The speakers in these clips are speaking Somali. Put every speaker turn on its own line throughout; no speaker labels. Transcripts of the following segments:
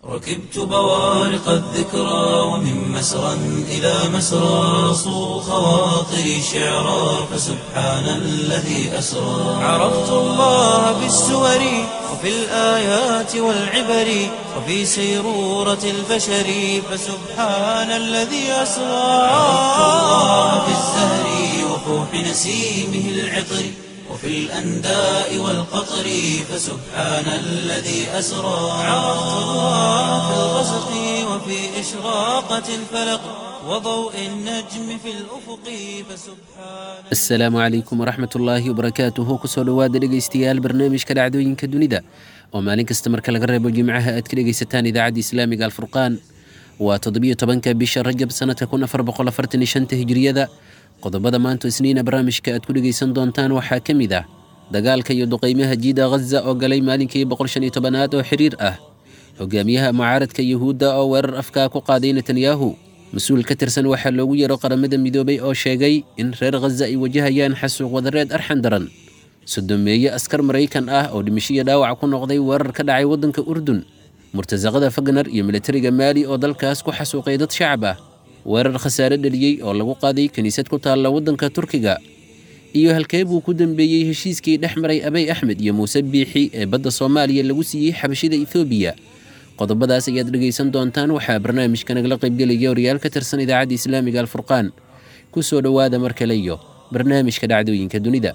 ركبت بوارق الذكرى ومن مسرى إلى مسرى صو خواطري شعرا فسبحان الذي أسرى عرفت الله بالسور وفي الآيات والعبر وفي سيرورة البشر فسبحان الذي أسرى عرفت الله بالزهر وفوح نسيمه العطر وفي الأنداء والقطر فسبحان الذي أسرى عرفت الله في الغسق وفي إشراقة الفلق وضوء النجم في الأفق فسبحان
asalaamu calaykum waraxmat ullaahi wabarakaatuhu kusoo dhowaada dhegaystayaal barnaamijka dhacdooyinka dunida oo maalin kasta marka laga reebo jimcaha aad ka dhegaysataan idaacadda islaamiga alfurqaan waa toddobiyo tobanka bisha rajab sanadka kun afar boqol afartan iyo shanta hijriyada qodobada maanta isniina barnaamijka aad ku dhegaysan doontaan waxaa ka mid ah dagaalka iyo duqaymaha jiida ghaza oo galay maalinkii boqol shan iyo tobanaad oo xiriir ah hogaamiyaha mucaaradka yuhuudda oo weerar afkaa ku qaaday netanyahu mas-uul ka tirsan waxaa loogu yeero qaramada midoobay oo sheegay in reer khaza ay wajahayaan xasuuq wadareed arxan daran sodomeeye askar maraykan ah oo dhimishiyo dhaawac ku noqday weerar ka dhacay waddanka urdun murtasaqada fagner iyo militariga maali oo dalkaas ku xasuuqay dad shacab ah weerar khasaare dheliyey oo lagu qaaday kiniisad ku taalla waddanka turkiga iyo halkee buu ku dambeeyey heshiiskii dhex maray abay axmed iyo muuse biixi ee badda soomaaliya lagu siiyey xabashida ethoobiya qodobadaas ayaad dhegaysan doontaan waxaa barnaamijka nagala qaybgelaya horyaal ka tirsan idaacadda islaamiga alfurqaan ku soo dhowaada mar kale iyo barnaamijka dhacdooyinka dunida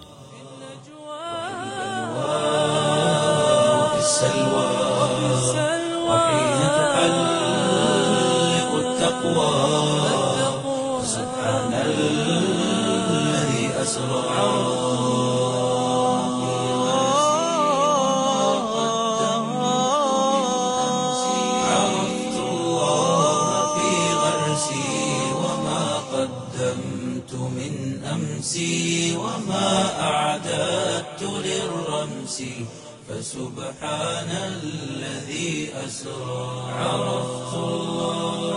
وفي السلوى وحين تحلق التقوى فسبحان الذي أسرى عرفت الله في غرسي وما قدمت من أمسي وما أعددت للرمس فسبحان الذي أسرى عرفت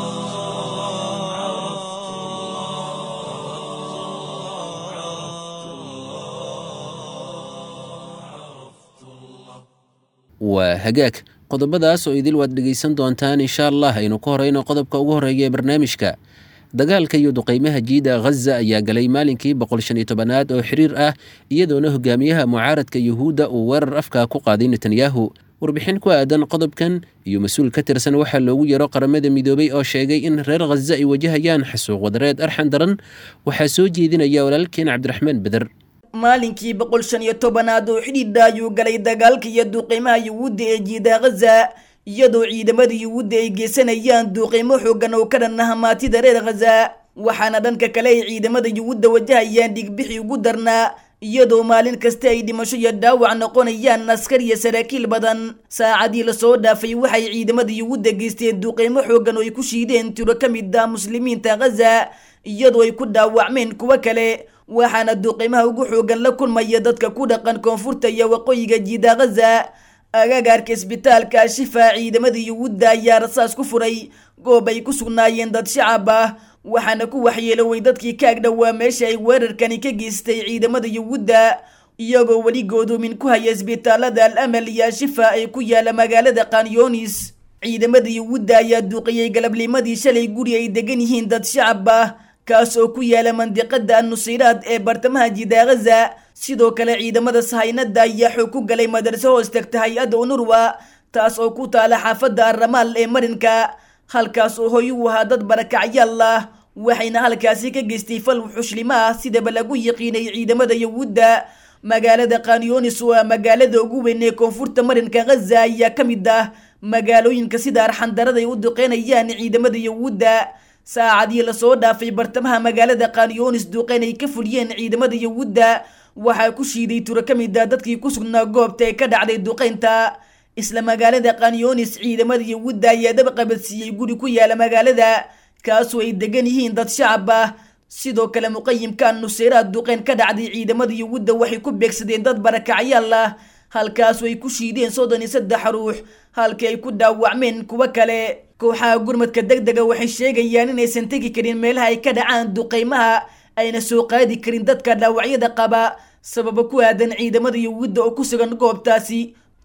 waa hagaag qodobadaas oo idil waad dhegaysan doontaan insha allah aynu ka horeyno qodobka ugu horeeya ee barnaamijka dagaalka iyo duqaymaha jiida ghaza ayaa galay maalinkii boqol shan iyo tobanaad oo xiriir ah iyadoona hogaamiyaha mucaaradka yuhuudda uu weerar afkaa ku qaaday netanyahu warbixin ku aadan qodobkan iyo mas-uul ka tirsan waxaa loogu yeero qaramada midoobay oo sheegay in reer khaza ay wajahayaan xasuuq wadareed arxan daran waxaa soo jeedinaya walaalkeen cabdiraxmaan beder
maalinkii boqol shan iyo tobanaad oo xidhiidha ayuu galay dagaalka iyo duuqiimaha yuhuudda ee jiida khaza iyadoo ciidamada yuhuudda ay geysanayaan duuqiimo xoogan oo ka dhan ah maatida reer khaza waxaana dhanka kale ay ciidamada yuhuudda wajahayaan dhigbixi ugu darnaa iyadoo maalin kasta ay dhimasho iyo dhaawac noqonayaan askar iyo saraakiil badan saacadii lasoo dhaafay waxay ciidamada yuhuudda geysteen duuqiimo xoogan oo ay ku shiideen tiro ka mid ah muslimiinta khaza iyadoo ay ku dhaawacmeen kuwo kale waxaana duuqiimaha ugu xoogan la kulmaya dadka ku dhaqan koonfurta iyo waqooyiga jiida khaza agagaarka isbitaalka shifa ciidamada yuhuudda ayaa rasaas ku furay goob ay ku sugnaayeen dad shacab ah waxaana ku waxyeeloway dadkii ka agdhowaa meesha ay weerarkani ka geystay ciidamada yuhuudda iyagoo weli goodoomin ku haya isbitaalada al amal iyo shifa ay ku yaala magaalada kanyonis ciidamada yuhuudda ayaa duuqiyey galabnimadii shalay guri ay degan yihiin dad shacab ah kaas oo ku yaala mandiqada annusiraad ee bartamaha jiida khaza sidoo kale ciidamada sahaynada ayaa xoog ku galay madarso hoos tagta hay-adda unurwa taas oo ku taala xaafadda arramaal ee marinka halkaas oo hoy u ahaa dad barakacyaal ah waxayna halkaasi ka geystay fal xuslimo ah sidaba lagu yiqiinay ciidamada yuhuudda magaalada kanyonis oo ah magaalada ugu weyn ee koonfurta marinka khaza ayaa ka mid ah magaalooyinka sida arxandarada ay u duqeynayaan ciidamada yuhuudda saacadii lasoo dhaafay bartamaha magaalada kanyonis duqeyn ay ka fuliyeen ciidamada yuhuudda waxaa ku shiiday tiro ka mid ah dadkii ku sugnaa goobta ee ka dhacday duqeynta isla magaalada kanyonis ciidamada yuhuudda ayaa dab qabadsiiyey guri ku yaala magaalada kaasoo ay degan yihiin dad shacab ah sidoo kale muqayimka nuseyraad duqeyn ka dhacday ciidamada yuhuudda waxay ku beegsadeen dad barakacyaal ah halkaasoo ay ku shiideen soddon iyo saddex ruux halkii ay ku dhaawacmeen kuwo kale kooxaha gurmadka deg dega waxay sheegayaan inaysan tegi karin meelaha ay ka dhacaan duqeymaha ayna soo qaadi karin dadka dhaawacyada qaba sababo ku aadan ciidamada yuhuudda oo ku sugan goobtaasi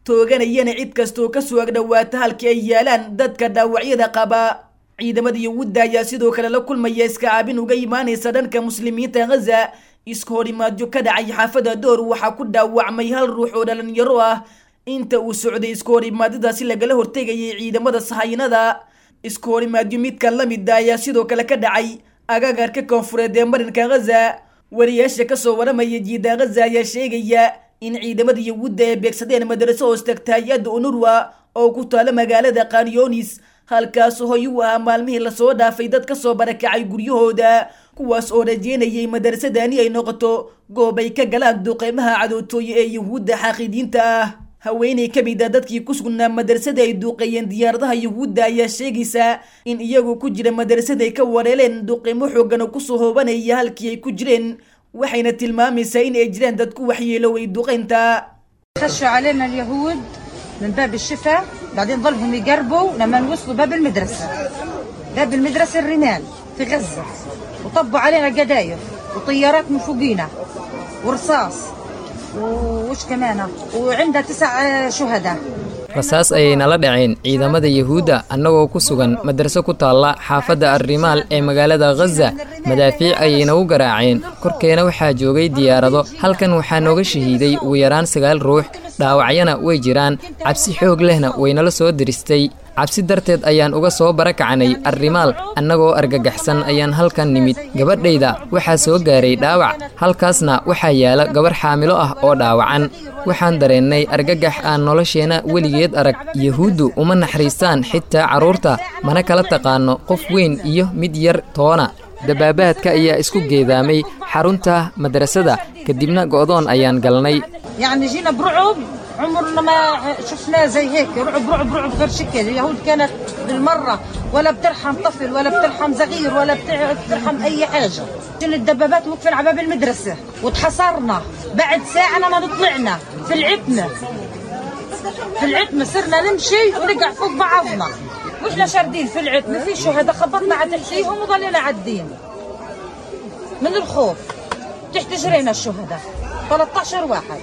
tooganayana cid kastoo kasoo agdhowaata halkii ay yaalaan dadka dhaawacyada qaba ciidamada yuhuudda ayaa sidoo kale la kulmaya iska caabin uga imaanaysa dhanka muslimiinta ghaza iska horimaadyo ka dhacay xaafada door waxaa ku dhaawacmay hal ruux oo dhalinyaro ah inta uu socday iska horimaadadaasi lagala hortegayay ciidamada sahaynada iska horimaadyo midkan la mida ayaa sidoo kale ka dhacay agagarka koonfureed ee marinka ghaza wariyaasha kasoo waramaya jiida ghaza ayaa sheegaya in ciidamada yuhuudda ay beegsadeen madraso hoos tagta hay-adda unurwa oo ku taala magaalada kanyonis halkaas hoy u ahaa maalmihii lasoo dhaafay dad kasoo barakacay guryahooda kuwaas oo rajeynayay madrasadani ay noqoto goob ay ka galaan duqeymaha cadootooye ee yuhuudda xaaqidiinta ah haweeney ka mid a dadkii ku sugnaa madrasada ay duuqeeyeen diyaaradaha yuhuudda ayaa sheegaysa in iyagu ku jira madrasada ay ka wareeleen duqeymo xoogan oo kusoo hoobanaya halkii ay ku jireen waxayna tilmaamaysaa in ay jiraan dad ku waxyeeloway duqeynta
خشوا علينا اليهود من باب الشفا بعدين ظلهم يقربوا لما وصلوا باب المدرسة باب المدرسة الرمال في غزة وطبوا علينا قذايف وطيارات من فوقينا ورصاص وش كمان وعندها تسع آه، شهداء
rasaas ayay nala dhaceen ciidamada yuhuudda annagoo ku sugan madraso ku taalla xaafadda arrimaal ee magaalada ghaza madaafiic ayayna u garaaceen korkeena waxaa joogay diyaarado halkan waxaa nooga shahiiday ugu yaraan sagaal ruux dhaawacyana way jiraan cabsi xoog lehna waynala soo diristay cabsi darteed ayaan uga soo barakacnay arrimaal annagoo argagaxsan ayaan halkan nimid gabadhayda waxaa soo gaaray dhaawac halkaasna waxaa yaala gabarh xaamilo ah oo dhaawacan waxaan dareennay argagax aan nolosheenna weligeed arag yuhuuddu uma naxariistaan xitaa carruurta mana kala taqaanno qof weyn iyo mid yar toona dabaabaadka ayaa isku geedaamay xarunta madrasada kadibna go'doon ayaan galnay
يعني جينا برعب عمرنا ما شفناه زي هيك رعب رعب رعب غير شكل اليهود كانت بالمرة ولا بترحم طفل ولا بترحم صغير ولا بترحم أي حاجة كل الدبابات وقفن على باب المدرسة وتحصرنا بعد ساعة ما طلعنا في العتمة في العتمة صرنا نمشي ونقع فوق بعضنا واحنا شاردين في العتمة في شهداء خبطنا على تحتيهم وظلينا عدين من الخوف تحت جرينا الشهداء 13 واحد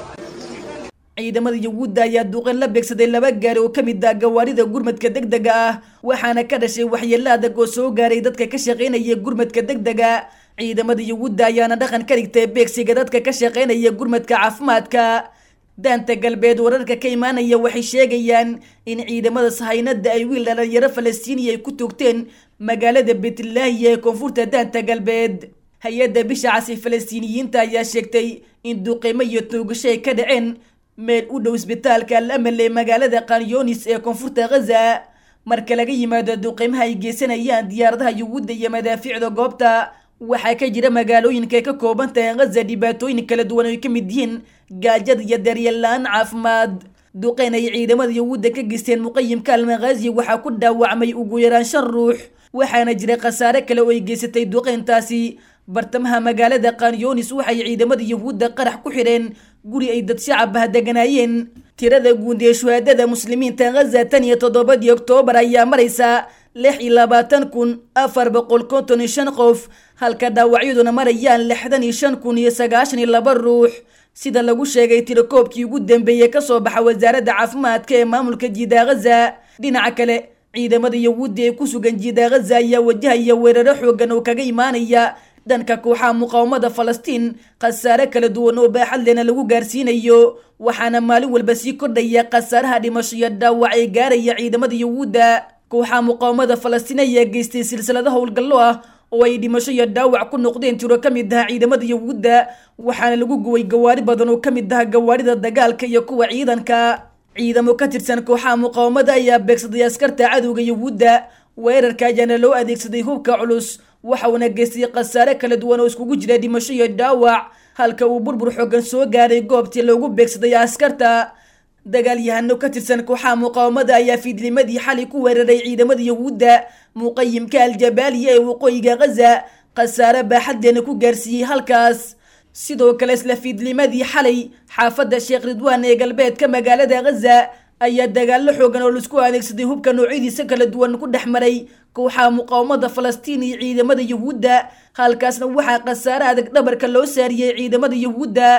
ciidamada yuhuudda ayaa duqeen la beegsaday laba gaari oo ka mid ah gawaarida gurmadka degdega ah waxaana ka dhashay waxyeelo adag oo soo gaaray dadka ka shaqaynaya gurmadka degdega ciidamada yuhuudda ayaana dhaqan ka dhigtay beegsiga dadka ka shaqaynaya gurmadka caafimaadka daanta galbeed wararka ka imaanaya waxay sheegayaan in ciidamada sahaynada ay wiil dhalinyaro falastiiniya ay ku toogteen magaalada betlaahiya ee koonfurta daanta galbeed hay-adda bisha casi falastiiniyiinta ayaa sheegtay in duqeymo iyo toogasho ay ka dhaceen meel u dhow isbitaalka al amal ee magaalada kanyonis ee koonfurta ghaza marka laga yimaado duqeymaha ay geysanayaan diyaaradaha yuhuudda iyo madaafiicda goobta waxaa ka jira magaalooyinka ay ka kooban tahay ghaza dhibaatooyin kala duwan oo ay ka mid yihiin gaajada iyo daryeel la-aan caafimaad duqeyn ay ciidamada yuhuudda ka geysteen muqayimka almaghazi waxaa ku dhaawacmay ugu yaraan shan ruux waxaana jira khasaare kale oo ay geysatay duqeyntaasi bartamaha magaalada kanyonis waxay ciidamada yuhuudda qarax ku xidheen guri ay dad shacab ah deganaayeen tirada guud ee shuhaadada muslimiinta ghaza tan iyo toddobadii oktoobar ayaa maraysa lix iyo labaatan kun afar boqol konton iyo shan qof halka dhaawacyaduna marayaan lixdan iyo shan kun iyo sagaashan iyo laba ruux sida lagu sheegay tirakoobkii ugu dambeeyey kasoo baxa wasaaradda caafimaadka ee maamulka jiida ghaza dhinaca kale ciidamada yuhuudda ee ku sugan jiida ghaza ayaa wajahaya weeraro xoogan oo kaga imaanaya dhanka kooxaha muqaawamada falastiin khasaare kala duwan oo baaxad lehna lagu gaarsiinayo waxaana maalin walba sii kordhaya khasaaraha dhimasho iyo dhaawac ee gaaraya ciidamada yuhuudda kooxaha muqaawamada falastiin ayaa geystay silsilado howlgallo ah oo ay dhimasho iyo dhaawac ku noqdeen tiro ka mid ah ciidamada yuhuudda waxaana lagu guway gawaari badan oo ka mid ah gawaarida dagaalka iyo kuwa ciidanka ciidamo ka tirsan kooxaha muqaawamada ayaa beegsaday askarta cadowga yuhuudda weerarka ayaana loo adeegsaday hubka culus waxauna geystay khasaare kala duwan oo iskugu jira dhimasho iyo dhaawac halka uu burbur xoogan soo gaaray goobtii loogu beegsaday askarta dagaalyahano ka tirsan kooxaha muqaawamada ayaa fiidnimadii xalay ku weeraray ciidamada yuhuudda muqayimka aljabaaliya ee waqooyiga ghaza khasaare baaxadleena ku gaarsiiyey halkaas sidoo kale isla fiidnimadii xalay xaafadda sheekh ridwaan ee galbeedka magaalada ghaza ayaa dagaallo xoogan oo laisku adeegsaday hubka noocyadiisa kala duwan ku dhex maray kooxaha muqaawamada falastiin iyo ciidamada yuhuudda halkaasna waxaa khasaare adag dhabarka loo saariyey ciidamada yuhuudda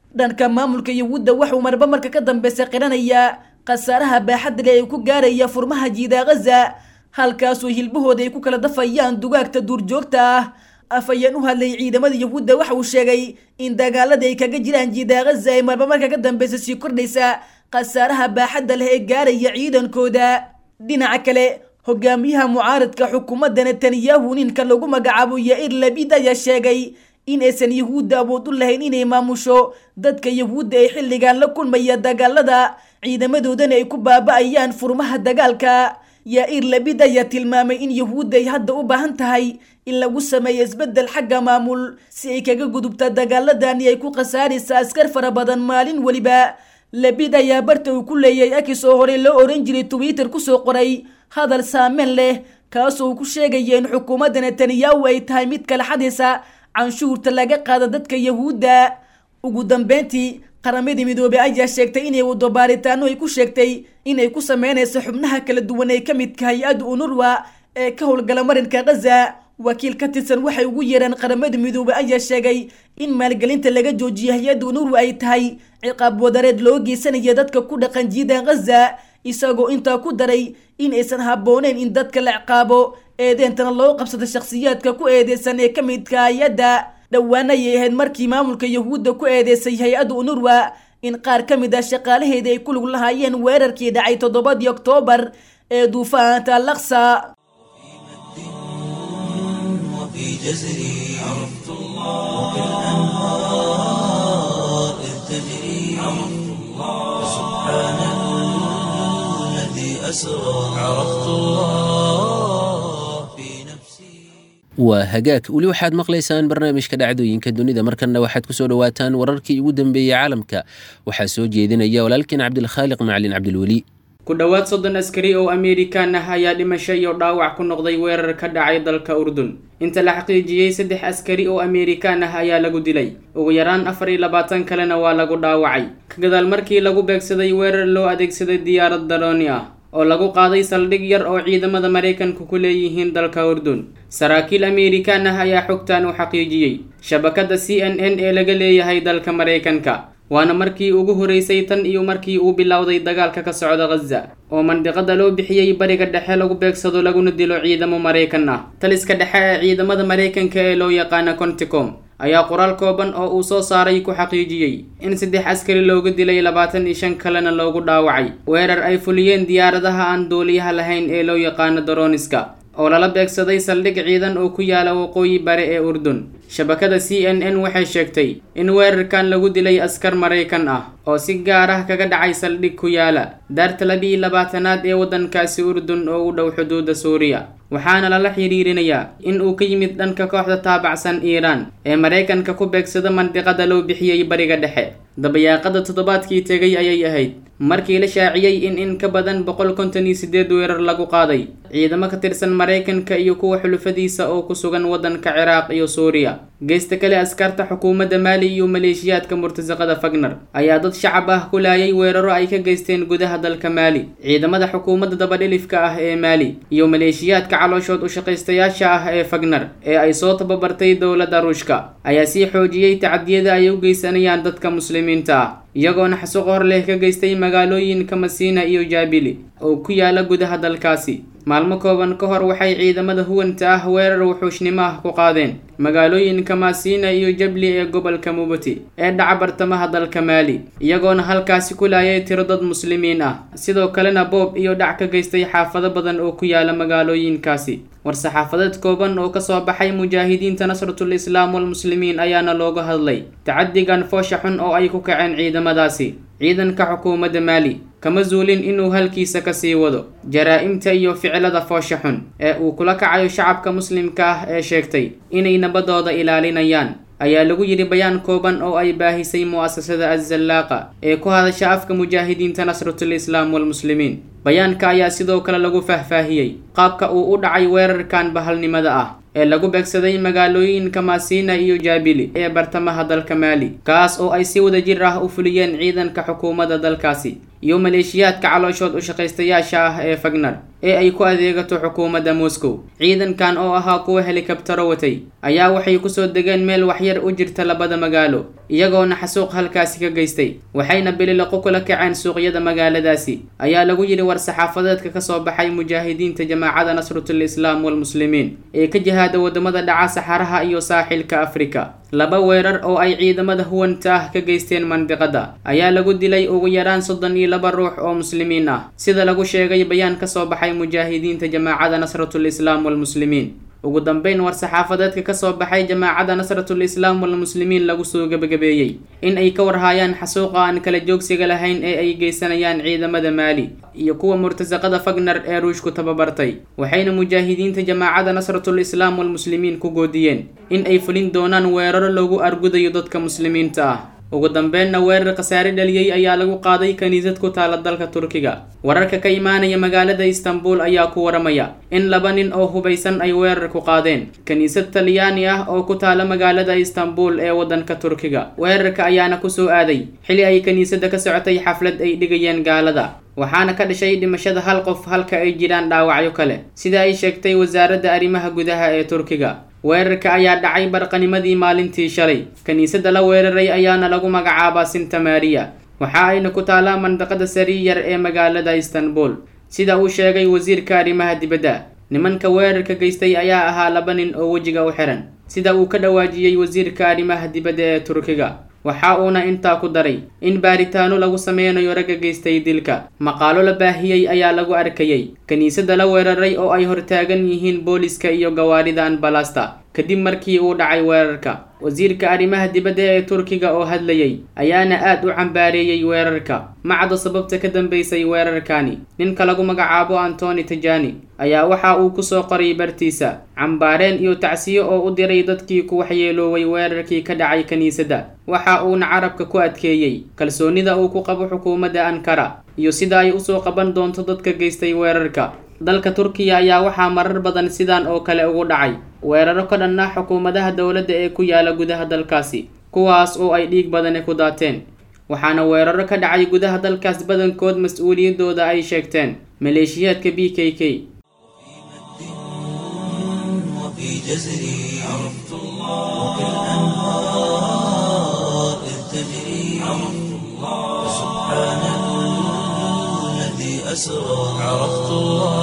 dhanka maamulka yahuudda waxuu marba marka ka dambeysa qiranayaa khasaaraha baaxadda leh ee ku gaaraya furmaha jiida ghaza halkaasoo hilbahooda ay ku kala dafayaan dugaagta duurjoogta ah afayeen u hadlay ciidamada yahuudda waxa uu sheegay in dagaalada ay kaga jiraan jiida ghaza ee marba marka ka dambeysa sii kordhaysa khasaaraha baaxadda leh ee gaaraya ciidankooda dhinaca kale hogaamiyaha mucaaradka xukuumadda netanyahu ninka lagu magacaabo yair labid ayaa sheegay in aysan yahuudda awood u lahayn inay maamusho dadka yahuudda ee xilligan la kulmaya dagaalada ciidamadoodana ay ku baaba-ayaan furmaha dagaalka yair labid ayaa tilmaamay in yahuudda ay hadda u baahan tahay in lagu sameeyo isbeddel xagga maamul si ay kaga gudubta dagaaladani ay ku khasaaraysa askar fara badan maalin weliba labid ayaa barta uu ku leeyahay akis oo horey loo oran jiray twitter kusoo qoray hadal saameyn leh kaasoo uu ku sheegaya in xukuumadda netanyahu ay tahay mid kala xadaysa canshuurta laga qaada dadka yahuudda ugu dambeyntii qaramadii midoobey ayaa sheegtay inay wado baaritaano ay ku sheegtay inay ku sameynayso xubnaha kala duwan ee ka midka hay-adda unurwa ee ka howlgala marinka ghaza wakiil ka tirsan waxay ugu yeeraan qaramada midoobey ayaa sheegay in maalgelinta laga joojiyo hay-adda unurwa ay tahay ciqaab wadareed loo geysanaya dadka ku dhaqan jiidan ghaza isagoo intaa ku daray in aysan habbooneyn in dadka la ciqaabo eedeentana loo qabsado shakhsiyaadka ku eedeysan ee ka midka hay-adda dhowaan ayay ahayd markii maamulka yahuudda ku eedeysay hay-adda unurwa in qaar ka mid ah shaqaalaheeda ay ku lug lahaayeen weerarkii dhacay toddobadii oktoobar ee duufaanta laksa
وفي جزري عرفت الله وبالأنهار إذ تجري عرفت الله سبحان الذي أسرى عرفت الله في نفسي
waa hagaag weli waxaad maqlaysaan barnaamijka dhacdooyinka dunida markanna waxaad kusoo dhawaataan wararkii ugu dambeeyey caalamka waxaa soo jeedinaya walaalkiin cabdilkhaaliq macalin cabdilweli
ku dhowaad soddon askari oo amerikan ah ayaa dhimasho iyo dhaawac ku noqday weerar ka dhacay dalka urdun inta la xaqiijiyey saddex askari oo amerikan ah ayaa lagu dilay ugu yaraan afar iyo labaatan kalena waa lagu dhaawacay ka gadaal markii lagu beegsaday weerar loo adeegsaday diyaarad darooni ah oo lagu qaaday saldhig yar oo ciidamada maraykanku ku leeyihiin dalka urdun saraakiil amerikan ah ayaa xogtan u xaqiijiyey shabakadda c n n ee laga leeyahay dalka maraykanka waana markii ugu horeysay tan iyo markii uu bilowday dagaalka ka socda ghaza oo mandiqada loo bixiyey bariga dhexe lagu beegsado laguna dilo ciidamo maraykan ah taliska dhexe ee ciidamada maraykanka ee loo yaqaana conticom ayaa qoraal kooban oo uu soo saaray ku xaqiijiyey in saddex askari looga dilay labaatan iyo shan kalena loogu dhaawacay weerar ay fuliyeen diyaaradaha aan duuliyaha lahayn ee loo yaqaano daroniska oo lala beegsaday saldhig ciidan oo ku yaala waqooyi bare ee urdun shabakada c n n waxay sheegtay in weerarkan lagu dilay askar maraykan ah oo si gaar ah kaga dhacay saldhig ku yaala daarta labiiyo labaatanaad ee waddankaasi urdun oo u dhow xuduudda suuriya waxaana lala xiriirinayaa in uu ka yimid dhanka kooxda taabacsan iiraan ee maraykanka ku beegsada mandiqada loo bixiyey bariga dhexe dabayaaqada toddobaadkii tegay ayay ahayd markii la shaaciyey in in ka badan boqol konton iyo sideed weerar lagu qaaday ciidamo ka tirsan maraykanka iyo kuwa xulufadiisa oo ku sugan waddanka ciraaq iyo suuriya geesta kale askarta xukuumadda maali iyo maleeshiyaadka murtasaqada fagner ayaa dad shacab ah ku laayay weeraro ay ka geysteen gudaha dalka maali ciidamada xukuumadda dabadhilifka ah ee maali iyo maleeshiyaadka calooshood u shaqaystayaasha ah ee fagner ee ay soo tababartay dowladda ruushka ayaa sii xoojiyey tacadiyada ay u geysanayaan dadka muslimiinta ah iyagoona xasuuq hor leh ka geystay magaalooyinka masiina iyo jaabili oo ku yaala gudaha dalkaasi maalmo kooban ka hor waxay ciidamada huwanta ah weerar wuxuushnimo ah ku qaadeen magaalooyinka masiina iyo jabli ee gobolka mubuti ee dhaca bartamaha dalka maali iyagoona halkaasi ku laayay tiro dad muslimiin ah sidoo kalena boob iyo dhac ka geystay xaafado badan oo ku yaala magaalooyinkaasi war-saxaafadeed kooban oo kasoo baxay mujaahidiinta nasratul islaam walmuslimiin ayaana looga hadlay tacadigan foosha xun oo ay ku kaceen ciidamadaasi ciidanka xukuumadda maali kama zuulin inuu halkiisa kasii wado jaraa-imta iyo ficilada foosha xun ee uu kula kacayo shacabka muslimka ah ee sheegtay inay nabadooda ilaalinayaan ayaa lagu yidhi bayaan kooban oo ay baahisay mu'asasada azallaaqa ee ku hadasha afka mujaahidiinta nasratul islaam walmuslimiin bayaanka ayaa sidoo kale lagu faahfaahiyey qaabka uu u dhacay weerarkan bahalnimada ah ee lagu beegsaday magaalooyinka masiina iyo jaabili ee bartamaha dalka maali kaas oo ay si wada jir ah u fuliyeen ciidanka xukuumadda dalkaasi iyo maleeshiyaadka calooshood u shaqaystayaasha ah ee fagner ee ay ku adeegato xukuumadda moscow ciidankan oo ahaa kuwa helikabtaro watay ayaa waxay kusoo degeen meel waxyar u jirta labada magaalo iyagoona xasuuq halkaasi ka geystay waxayna bililiqo kula kaceen suuqyada magaaladaasi ayaa lagu yidhi war-saxaafadeedka kasoo baxay mujaahidiinta jamaacada nasratul islaam walmuslimiin ee ka jihaada wadamada dhaca saxaraha iyo saaxilka afrika laba weerar oo ay ciidamada huwanta ah ka geysteen mandiqada ayaa lagu dilay ugu yaraan soddon iyo laba ruux oo muslimiin ah sida lagu sheegay bayaan kasoo baxay mujaahidiinta jamaacada nasratul islaam walmuslimiin ugu dambeyn war-saxaafadeedka kasoo baxay jamaacada nasratul islaam walmuslimiin lagu soo gebagabeeyey in ay ka warhaayaan xasuuqa aan kala joogsiga lahayn ee ay geysanayaan ciidamada maali iyo kuwa murtasaqada fagner ee ruushku tababartay waxayna mujaahidiinta jamaacada nasratul islaam walmuslimiin ku goodiyeen in ay fulin doonaan weeraro loogu argudayo dadka muslimiinta ah ugu dambeynna weerar khasaare dhaliyey ayaa lagu qaaday kaniisad ku taala dalka turkiga wararka ka imaanaya magaalada istanbul ayaa ku waramaya in laba nin oo hubaysan ay weerar ku qaadeen kaniisad talyaani ah oo ku taala magaalada istanbul ee wadanka turkiga weerarka ayaana kusoo aaday xili ay kaniisadda ka socotay xaflad ay dhigayeen gaalada waxaana ka dhashay dhimashada hal qof halka ay jiraan dhaawacyo kale sida ay sheegtay wasaaradda arrimaha gudaha ee turkiga weerarka ayaa dhacay barqanimadii maalintii shalay kiniisadda la weeraray ayaana lagu magacaabaa sinta maariya waxa ayna ku taalaa mandaqada sariyar ee magaalada istanbul sida uu sheegay wasiirka arrimaha dibadda nimanka weerarka geystay ayaa ahaa laba nin oo wejiga u xiran sida uu ka dhawaajiyey wasiirka arrimaha dibadda ee turkiga waxa uuna intaa ku daray in baaritaano lagu sameynayo ragga geystay dilka maqaalo la baahiyey ayaa lagu arkayay kiniisadda la weeraray oo ay hortaagan yihiin booliska iyo gawaarida anbalasta kadib markii uu dhacay weerarka wasiirka arrimaha dibadda ee turkiga oo hadlayay ayaana aad u cambaareeyey weerarka macda sababta ka dambeysay weerarkani ninka lagu magacaabo antoni tajani ayaa waxa uu kusoo qoray bartiisa cambaareen iyo tacsiyo oo u diray dadkii ku waxyeelooway weerarkii ka dhacay kiniisadda waxa uuna carabka ku adkeeyey kalsoonida uu ku qabo xukuumadda ankara iyo sida ay usoo qaban doonto dadka geystay weerarka dalka turkiya ayaa waxaa marar badan sidan oo kale ugu dhacay weeraro ka dhan ah xukuumadaha dowladda ee ku yaala gudaha dalkaasi kuwaas oo ay dhiig badani ku daateen waxaana weeraro ka dhacay gudaha dalkaas badankood mas-uuliyadooda ay sheegteen maleeshiyaadka b k k
وفي جزري عرفت الله وكالأنهار إذ تجري عرفت الله سبحان الذي أسرى عرفت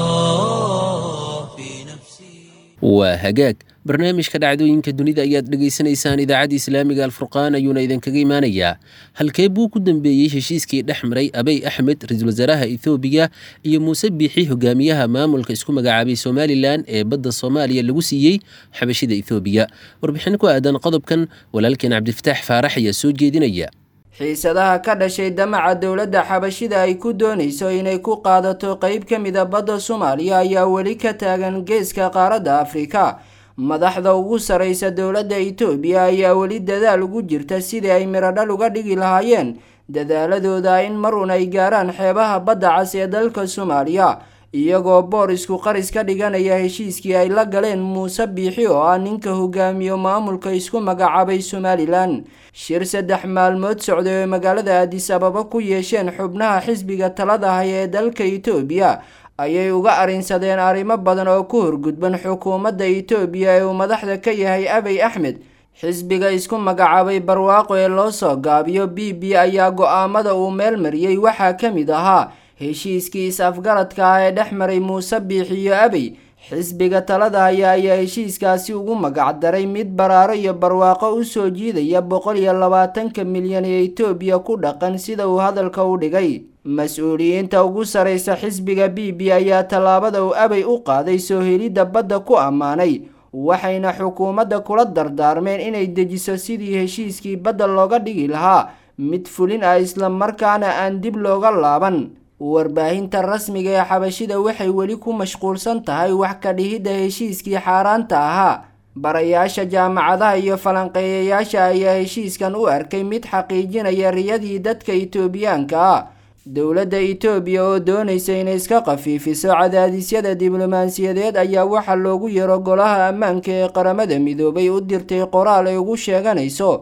الله في نفسي
waa hagaag barnaamijka dhacdooyinka dunida ayaad dhegaysanaysaan idaacadda islaamiga alfurqaan ayuuna idinkaga imaanayaa halkee buu ku dambeeyey heshiiskii dhex maray abey axmed ra-iisul wasaaraha ethoobiya iyo muuse biixi hogaamiyaha maamulka isku magacaabay somalilan ee badda soomaaliya lagu siiyey xabashida ethoobiya warbixin ku aadan qodobkan walaalkeen cabdifataax faarax ayaa soo jeedinaya
xiisadaha ka dhashay damaca dowladda xabashida ay ku doonayso inay ku qaadato qeyb ka mida badda soomaaliya ayaa weli ka taagan geeska qaaradda afrika madaxda ugu sarreysa dowladda itoobiya ayaa weli dadaal ugu jirta sidii ay miradhal uga dhigi lahaayeen dadaaladooda in marun ay gaaraan xeebaha badda cas ee dalka soomaaliya iyagoo boor isku qaris ka dhiganaya heshiiskii ay la galeen muuse biixi oo ah ninka hogaamiyo maamulka isku magacaabay somalilan shir saddex maalmood socday oo magaalada aadis ababa ku yeesheen xubnaha xisbiga talada haya ee dalka itoobiya ayay uga arrinsadeen arrimo badan oo ku horgudban xukuumadda itoobiya ee uu madaxda ka yahay abey axmed xisbiga isku magacaabay barwaaqo ee loo soo gaabiyo b b ayaa go-aamada uu meel mariyey waxaa ka mid ahaa heshiiskii is-afgaradka ah ee dhex maray muuse biix iyo abey xisbiga talada haya ayaa heshiiskaasi ugu magacdaray mid baraaro iyo barwaaqo usoo jiidaya boqol iyo labaatanka milyan ee itoobiya ku dhaqan sida uu hadalka u dhigay mas-uuliyiinta ugu sarreysa xisbiga b b ayaa tallaabada uu abey u qaaday soo helidda badda ku ammaanay waxayna xukuumadda kula dardaarmeen inay dejiso sidii heshiiskii badda looga dhigi lahaa mid fulin ah isla markaana aan dib looga laaban warbaahinta rasmiga ee xabashida waxay weli ku mashquulsan tahay wax ka dhihidda heshiiskii xaaraanta ahaa barayaasha jaamacadaha iyo falanqeeyayaasha ayaa heshiiskan u arkay mid xaqiijinaya riyadii dadka itoobiyaanka ah dowladda itoobiya oo doonaysa inay iska khafiifiso cadaadisyada diblomaasiyadeed ayaa waxaa loogu yeero golaha ammaanka ee qaramada midoobay u dirtay qoraal ay ugu sheeganayso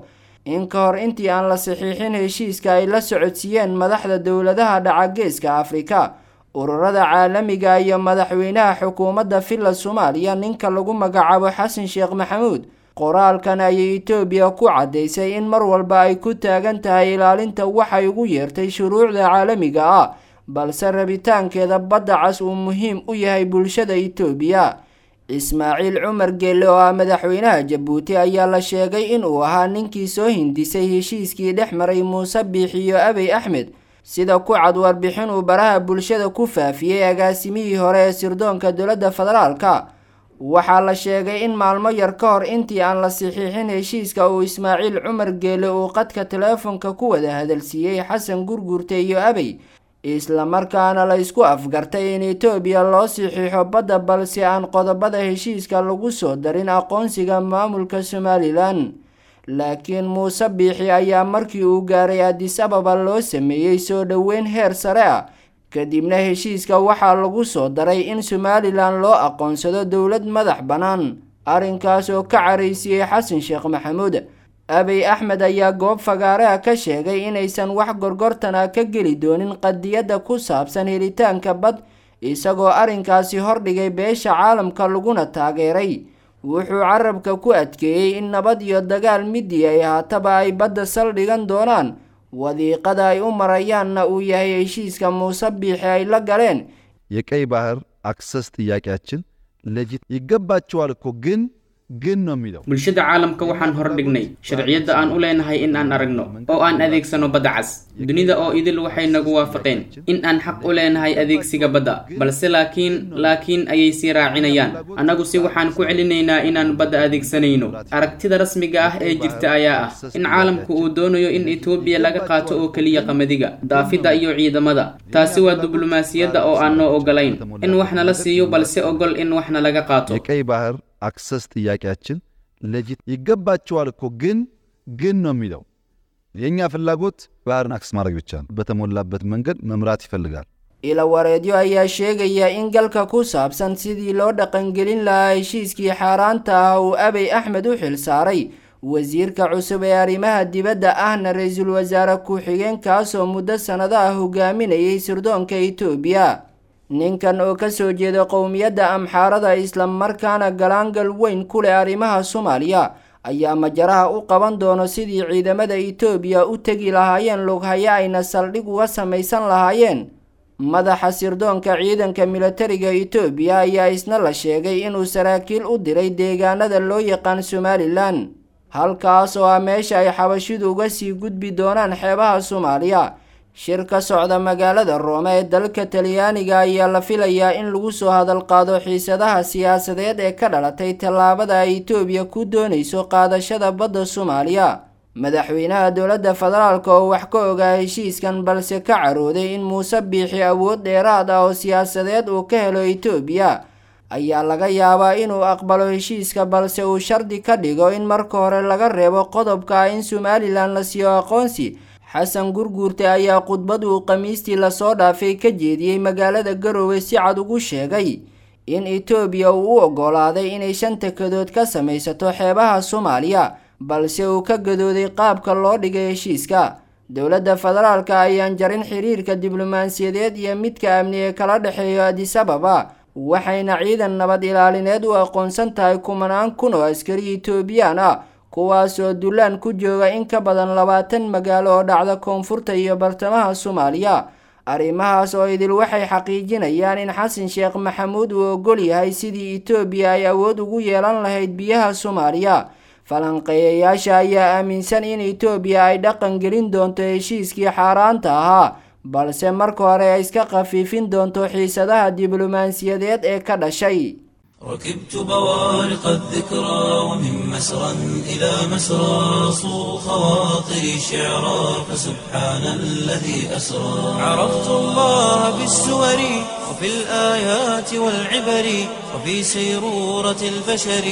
in ka hor intii aan la saxiixin heshiiska ay la socodsiiyeen madaxda dowladaha dhaca geeska afrika ururada caalamiga iyo madaxweynaha xukuumadda villa soomaaliya ninka lagu magacaabo xasan sheekh maxamuud qoraalkan ayay etoobiya ku caddaysay in mar walba ay ku taagan tahay ilaalinta waxay ugu yeertay shuruucda caalamiga ah balse rabitaankeeda badda cas uu muhiim u yahay bulshada etoobiya ismaaciil cumar geelle oo ah madaxweynaha jabuuti ayaa la sheegay inuu ahaa ninkii soo hindisay heshiiskii dhex maray muuse biix iyo abey axmed sida ku cad warbixin uu baraha bulshada ku faafiyey agaasimihii hore ee sirdoonka dowladda federaalka waxaa la sheegay in maalmo yar ka hor intii aan la saxiixin heshiiska uu ismaaciil cumar geelle uu qadka teleefonka ku wada hadalsiiyey xasan gurgurte iyo abey islamarkaana la isku afgartay in etoobiya loo saxiixo badda balse aan qodobada heshiiska lagu soo darin aqoonsiga maamulka somalilan laakiin muuse biixi ayaa markii uu gaaray adis ababa loo sameeyey soo dhoweyn heer sare ah kadibna heshiiska waxaa lagu soo daray in somalilan loo aqoonsado dowlad madax bannaan arrinkaas oo ka caraysiiyey xasan sheekh maxamuud abey axmed ayaa goob fagaare ah ka sheegay inaysan wax gorgortana ka geli doonin qadiyadda ku saabsan helitaanka bad isagoo arrinkaasi hordhigay beesha caalamka laguna taageeray wuxuu carabka ku adkeeyey in nabad iyo dagaal midii ay ahaataba ay badda saldhigan doonaan wadiiqada ay u marayaanna uu yahay heshiiska muuse biixi ay la galeen
የቀይ ባህር አክሰስ ጥያቄያችን ለጅት ይገባቸዋል እኮ ግን ግን ነው የሚለው
bulshada caalamka waxaan hordhignay sharciyadda aan u leenahay in aan aragno oo aan adeegsano badda cas dunida oo idil waxay nagu waafaqeen in aan xaq u leenahay adeegsiga badda balse laakiin laakiin ayay sii raacinayaan annagu si waxaan ku celinaynaa inaan badda adeegsanayno aragtida rasmiga ah ee jirta ayaa ah in caalamku uu doonayo in etoobiya laga qaato oo keliya qamadiga daafidda iyo ciidamada taasi waa diblomaasiyadda oo aan noo ogolayn in wax nala siiyo balse ogol in waxna laga qaato
የቀይ ባህር አክሰስ ጥያቄያችን ለጅት ይገባቸዋል እኮ ግን ግን ነው የሚለው የእኛ ፍላጎት ባህርን አክሰስ ማድረግ ብቻ ነው። በተሞላበት መንገድ መምራት ይፈልጋል።
ilawareedyo ayaa sheegaya in galka ku saabsan sidii loo dhaqangelin lahaa heshiiskii xaaraanta ah uu abey axmed u xil saaray wasiirka cusub ee arrimaha dibadda ahna ra-iisul wasaare ku-xigeenkaasoo muddo sannado ah hogaaminayay sirdoonka etoobiya ninkan oo kasoo jeeda qowmiyadda amxaarada islamarkaana galaangal weyn ku leh arrimaha soomaaliya ayaa majaraha u qaban doono sidii ciidamada etoobiya u tegi lahaayeen lughayo ayna saldhig uga samaysan lahaayeen madaxa sirdoonka ciidanka militariga etoobiya ayaa isna la sheegay inuu saraakiil u diray deegaanada loo yaqaan somalilan halkaas oo ah meesha ay xabashidu uga sii gudbi doonaan xeebaha soomaaliya shir ka socda magaalada roome ee dalka talyaaniga ayaa la filayaa in lagu soo hadalqaado xiisadaha siyaasadeed ee ka dhalatay tallaabada ay etoobiya ku doonayso qaadashada badda soomaaliya madaxweynaha dowladda federaalk oo wax ka ogaa heshiiskan balse ka carooday in muuse biixi awood dheeraad ah oo siyaasadeed uu ka helo etoobiya ayaa laga yaabaa inuu aqbalo heshiiska balse uu shardi ka dhigo in marka hore laga reebo qodobka ah in somalilan la siiyo aqoonsi xasan gurguurte ayaa khudbad uu khamiistii lasoo dhaafay ka jeediyey magaalada garowe si cad ugu sheegay in etoobiya uu u oggolaaday inay shan takadood ka samaysato xeebaha soomaaliya balse uu ka gadooday qaabka loo dhigay heshiiska dowladda federaalka ayaan jarin xiriirka diblomaasiyadeed iyo midka amni ee kala dhexeeyo adis ababa waxayna ciidan nabad ilaalineed u aqoonsan tahay kumanaan kun oo askari etoobiyaan ah kuwaas oo dullaan ku jooga in ka badan labaatan magaalo oo dhacda koonfurta iyo bartamaha soomaaliya arrimahaas oo idil waxay xaqiijinayaan in xasan sheekh maxamuud uu ogol yahay sidii etoobiya ay awood ugu yeelan lahayd biyaha soomaaliya falanqeeyayaasha ayaa aaminsan in etoobiya ay dhaqan gelin doonto heshiiskii xaaraanta ahaa balse marka hore ay iska khafiifin doonto xiisadaha diblomaasiyadeed ee ka dhashay
ركبت بوارق الذكرى ومن مسرى إلى مسرى صو خواطري شعرا فسبحان الذي أسرى عرفت الله بالسور وفي الآيات والعبر وفي سيرورة البشر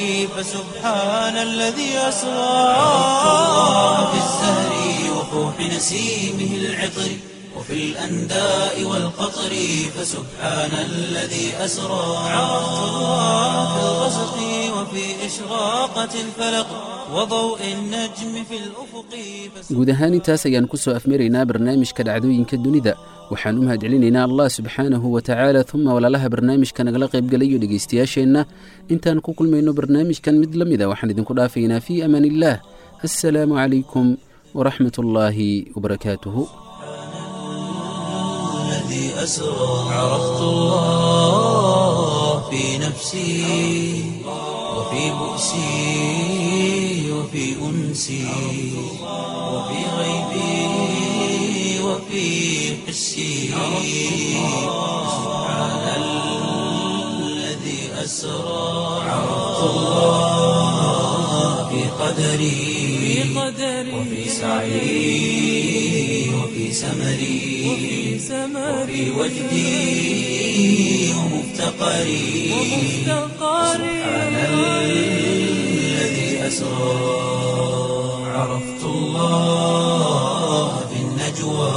فسبحان الذي أسرى عرفت الله بالزهر وفوح نسيمه العطر وفي الأنداء والقطر فسبحان الذي أسرى عرفت الله في الغسق وفي إشراقة الفلق وضوء النجم في الأفق
guud ahaan intaas ayaan ku soo afmaraynaa barnaamijka dhacdooyinka dunida waxaan u mahadcelinaynaa allah subxaanahu wa tacaala uma walaalaha barnaamijka nagala qaybgalayo dhegaystayaasheenna intaan ku kulmayno barnaamijkan mid la mida waxaan idinku dhaafaynaa fii amaan illaah assalaamu calaykum waraxmat ullaahi wabarakaatuhu
الذي أسرى عرفت الله في نفسي وفي بؤسي وفي أنسي وفي غيبي وفي حسي سبحان الذي أسرى عرفت الله في قدري وفي سعي وفي سمري وفي وجدي ومفتقري سبحان الذي أسرى عرفت الله في النجوى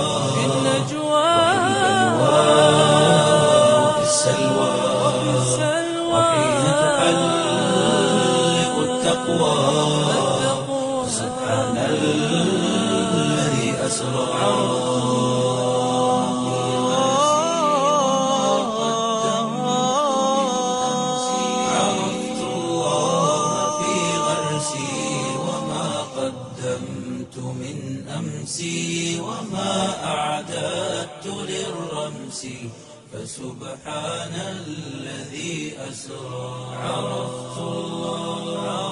وفي السلوى وحين تحلق التقوى سبحان الذي أسرى عرفت الله في غرسي وما قدمت من أمسي وما أعددت للرمس فسبحان الذي أسرى عرفت الله